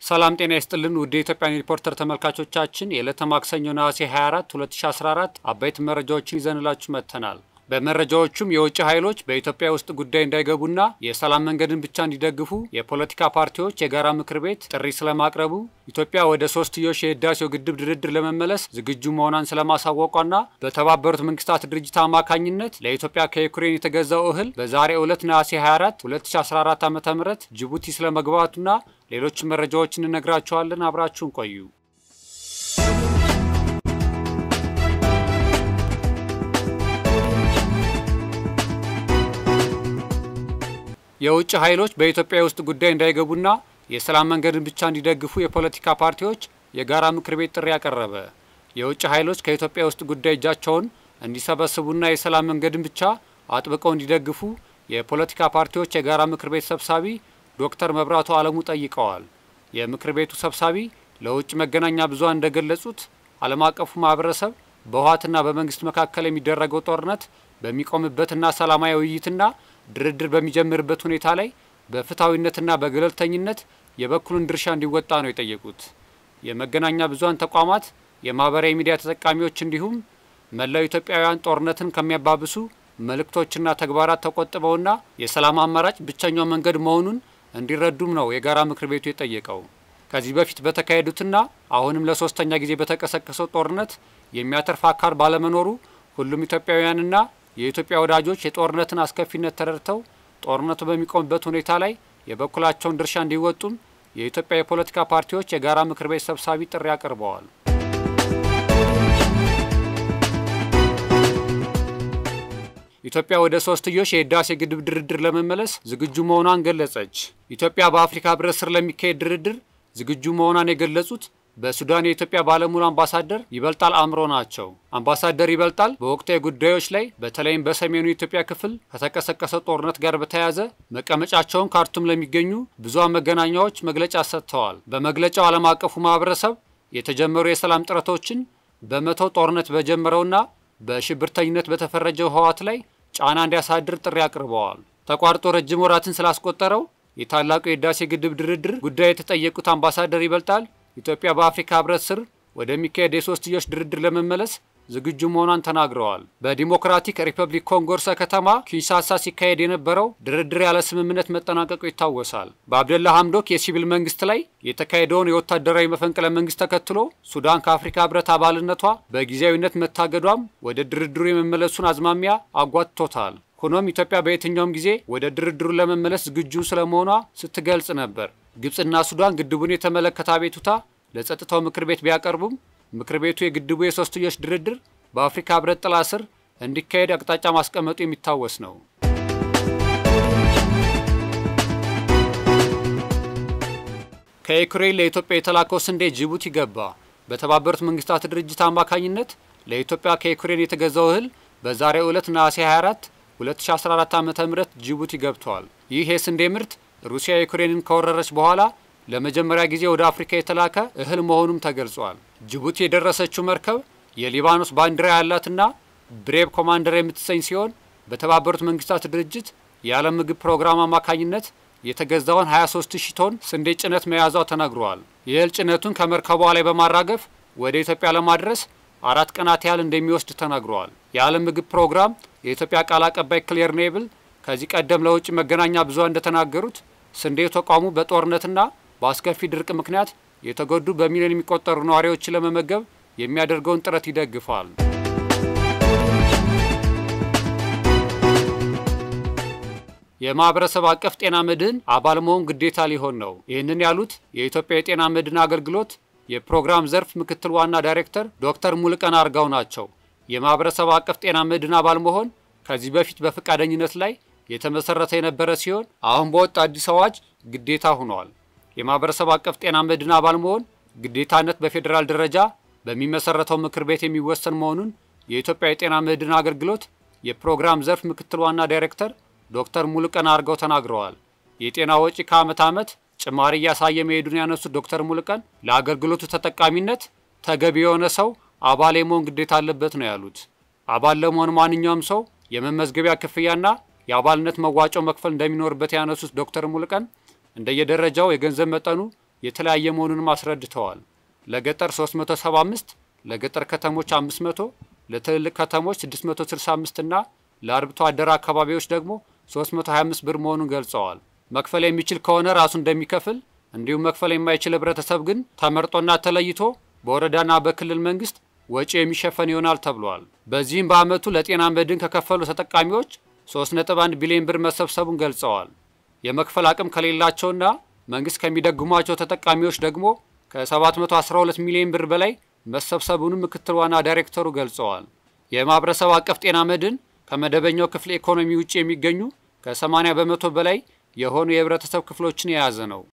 ሰላም ጤና ይስጥልን ውድ የኢትዮጵያን ሪፖርተር ተመልካቾቻችን የዕለተ ማክሰኞ ነሐሴ 24 2014 አበይት መረጃዎችን ይዘንላችሁ መጥተናል። በመረጃዎቹም የውጭ ኃይሎች በኢትዮጵያ ውስጥ ጉዳይ እንዳይገቡና የሰላም መንገድን ብቻ እንዲደግፉ የፖለቲካ ፓርቲዎች የጋራ ምክር ቤት ጥሪ ስለማቅረቡ፣ ኢትዮጵያ ወደ ሶስትዮሽ የህዳሴው ግድብ ድርድር ለመመለስ ዝግጁ መሆኗን ስለማሳወቋና በተባበሩት መንግስታት ድርጅት አማካኝነት ለኢትዮጵያ ከዩክሬን የተገዛው እህል በዛሬው ዕለት ነሐሴ 24 2014 ዓ ም ጅቡቲ ስለመግባቱና ሌሎች መረጃዎችን እነግራችኋለን። አብራችሁን ቆዩ። የውጭ ኃይሎች በኢትዮጵያ ውስጥ ጉዳይ እንዳይገቡና የሰላም መንገድን ብቻ እንዲደግፉ የፖለቲካ ፓርቲዎች የጋራ ምክር ቤት ጥሪ ያቀረበ። የውጭ ኃይሎች ከኢትዮጵያ ውስጥ ጉዳይ እጃቸውን እንዲሰበስቡና የሰላም መንገድን ብቻ አጥብቀው እንዲደግፉ የፖለቲካ ፓርቲዎች የጋራ ምክር ቤት ሰብሳቢ ዶክተር መብራቱ አለሙ ጠይቀዋል። የምክር ቤቱ ሰብሳቢ ለውጭ መገናኛ ብዙሃን እንደገለጹት ዓለም አቀፉ ማህበረሰብ በህወሓትና በመንግስት መካከል የሚደረገው ጦርነት በሚቆምበትና ሰላማዊ ውይይትና ድርድር በሚጀምርበት ሁኔታ ላይ በፍትሐዊነትና በገለልተኝነት የበኩሉን ድርሻ እንዲወጣ ነው የጠየቁት። የመገናኛ ብዙሃን ተቋማት፣ የማህበራዊ ሚዲያ ተጠቃሚዎች እንዲሁም መላው ኢትዮጵያውያን ጦርነትን ከሚያባብሱ መልእክቶችና ተግባራት ተቆጥበውና የሰላም አማራጭ ብቸኛው መንገድ መሆኑን እንዲረዱም ነው የጋራ ምክር ቤቱ የጠየቀው። ከዚህ በፊት በተካሄዱትና አሁንም ለሶስተኛ ጊዜ በተቀሰቀሰው ጦርነት የሚያተርፍ አካል ባለመኖሩ ሁሉም ኢትዮጵያውያንና የኢትዮጵያ ወዳጆች የጦርነትን አስከፊነት ተረድተው ጦርነቱ በሚቆምበት ሁኔታ ላይ የበኩላቸውን ድርሻ እንዲወጡም የኢትዮጵያ የፖለቲካ ፓርቲዎች የጋራ ምክር ቤት ሰብሳቢ ጥሪ አቅርበዋል። ኢትዮጵያ ወደ ሶስትዮሽ የህዳሴ ግድብ ድርድር ለመመለስ ዝግጁ መሆኗን ገለጸች። ኢትዮጵያ በአፍሪካ ህብረት ስር ለሚካሄድ ድርድር ዝግጁ መሆኗን የገለጹት በሱዳን የኢትዮጵያ ባለሙሉ አምባሳደር ይበልጣል አእምሮ ናቸው። አምባሳደር ይበልጣል በወቅታዊ ጉዳዮች ላይ በተለይም በሰሜኑ የኢትዮጵያ ክፍል ከተቀሰቀሰው ጦርነት ጋር በተያያዘ መቀመጫቸውን ካርቱም ለሚገኙ ብዙሃን መገናኛዎች መግለጫ ሰጥተዋል። በመግለጫው ዓለም አቀፉ ማህበረሰብ የተጀመሩ የሰላም ጥረቶችን በመተው ጦርነት በጀመረውና በሽብርተኝነት በተፈረጀው ህወሓት ላይ ጫና እንዲያሳድር ጥሪ አቅርበዋል። ተቋርጦ ረጅም ወራትን ስላስቆጠረው የታላቁ የህዳሴ ግድብ ድርድር ጉዳይ የተጠየቁት አምባሳደር ይበልጣል ኢትዮጵያ በአፍሪካ ህብረት ስር ወደሚካሄድ የሶስትዮሽ ድርድር ለመመለስ ዝግጁ መሆኗን ተናግረዋል። በዲሞክራቲክ ሪፐብሊክ ኮንጎ ርዕሰ ከተማ ኪንሻሳ ሲካሄድ የነበረው ድርድር ያለ ስምምነት መጠናቀቁ ይታወሳል። በአብደላ ሐምዶክ የሲቪል መንግስት ላይ የተካሄደውን የወታደራዊ መፈንቅለ መንግስት ተከትሎ ሱዳን ከአፍሪካ ህብረት አባልነቷ በጊዜያዊነት መታገዷም ወደ ድርድሩ የመመለሱን አዝማሚያ አጓትቶታል። ሆኖም ኢትዮጵያ በየትኛውም ጊዜ ወደ ድርድሩ ለመመለስ ዝግጁ ስለመሆኗ ስትገልጽ ነበር። ግብጽና ሱዳን ግድቡን የተመለከተ አቤቱታ ለጸጥታው ምክር ቤት ቢያቀርቡም ምክር ቤቱ የግድቡ የሶስትዮሽ ድርድር በአፍሪካ ህብረት ጥላ ስር እንዲካሄድ አቅጣጫ ማስቀመጡ የሚታወስ ነው። ከዩክሬን ለኢትዮጵያ የተላከው ስንዴ ጅቡቲ ገባ። በተባበሩት መንግስታት ድርጅት አማካኝነት ለኢትዮጵያ ከዩክሬን የተገዛው እህል በዛሬው ዕለት ነሐሴ 24 2014 ዓ ም ጅቡቲ ገብተዋል። ይህ የስንዴ ምርት ሩሲያ ዩክሬንን ከወረረች በኋላ ለመጀመሪያ ጊዜ ወደ አፍሪካ የተላከ እህል መሆኑም ተገልጿል። ጅቡቲ የደረሰችው መርከብ የሊባኖስ ባንዲራ ያላትና ብሬቭ ኮማንደር የምትሰኝ ሲሆን በተባበሩት መንግስታት ድርጅት የዓለም ምግብ ፕሮግራም አማካኝነት የተገዛውን 23 ሺህ ቶን ስንዴ ጭነት መያዟ ተነግሯል። የእህል ጭነቱን ከመርከቧ ላይ በማራገፍ ወደ ኢትዮጵያ ለማድረስ አራት ቀናት ያህል እንደሚወስድ ተነግሯል። የዓለም ምግብ ፕሮግራም የኢትዮጵያ ቃል አቀባይ ክሌር ኔብል ከዚህ ቀደም ለውጭ መገናኛ ብዙሃን እንደተናገሩት ስንዴ ተቋሙ በጦርነትና በአስከፊ ድርቅ ምክንያት የተጎዱ በሚሊዮን የሚቆጠሩ ነዋሪዎችን ለመመገብ የሚያደርገውን ጥረት ይደግፋል። የማህበረሰብ አቀፍ ጤና መድህን አባል መሆን ግዴታ ሊሆን ነው። ይህንን ያሉት የኢትዮጵያ የጤና መድህን አገልግሎት የፕሮግራም ዘርፍ ምክትል ዋና ዳይሬክተር ዶክተር ሙልቀን አርጋው ናቸው። የማህበረሰብ አቀፍ ጤና መድህን አባል መሆን ከዚህ በፊት በፈቃደኝነት ላይ የተመሰረተ የነበረ ሲሆን አሁን በወጣ አዲስ አዋጅ ግዴታ ሆኗል። የማህበረሰብ አቀፍ ጤና መድህን አባል መሆን ግዴታነት በፌዴራል ደረጃ በሚመሰረተው ምክር ቤት የሚወሰን መሆኑን የኢትዮጵያ የጤና መድህን አገልግሎት የፕሮግራም ዘርፍ ምክትል ዋና ዳይሬክተር ዶክተር ሙሉቀን አርገው ተናግረዋል። የጤና ወጪ ከዓመት ዓመት ጭማሪ እያሳየ መሄዱን ያነሱት ዶክተር ሙሉቀን ለአገልግሎቱ ተጠቃሚነት ተገቢ የሆነ ሰው አባል የመሆን ግዴታ አለበት ነው ያሉት። አባል ለመሆን ማንኛውም ሰው የመመዝገቢያ ክፍያና የአባልነት መዋጮ መክፈል እንደሚኖርበት ያነሱት ዶክተር ሙሉቀን እንደየደረጃው የገንዘብ መጠኑ የተለያየ መሆኑንም አስረድተዋል። ለገጠር 375፣ ለገጠር ከተሞች 500፣ ለትልልቅ ከተሞች 665 እና ለአርብቶ አደር አካባቢዎች ደግሞ 325 ብር መሆኑን ገልጸዋል። መክፈል የሚችል ከሆነ ራሱ እንደሚከፍል እንዲሁም መክፈል የማይችል ህብረተሰብ ግን ተመርጦና ተለይቶ በወረዳና በክልል መንግስት ወጪ የሚሸፈን ይሆናል ተብሏል። በዚህም በዓመቱ ለጤና መድን ከከፈሉ ተጠቃሚዎች 3.1 ቢሊዮን ብር መሰብሰቡን ገልጸዋል። የመክፈል አቅም ከሌላቸውና መንግስት ከሚደግሟቸው ተጠቃሚዎች ደግሞ ከ712 ሚሊዮን ብር በላይ መሰብሰቡንም ምክትል ዋና ዳይሬክተሩ ገልጸዋል። የማህበረሰብ አቀፍ ጤና መድን ከመደበኛው ክፍለ ኢኮኖሚ ውጭ የሚገኙ ከ80 በመቶ በላይ የሆኑ የህብረተሰብ ክፍሎችን የያዘ ነው።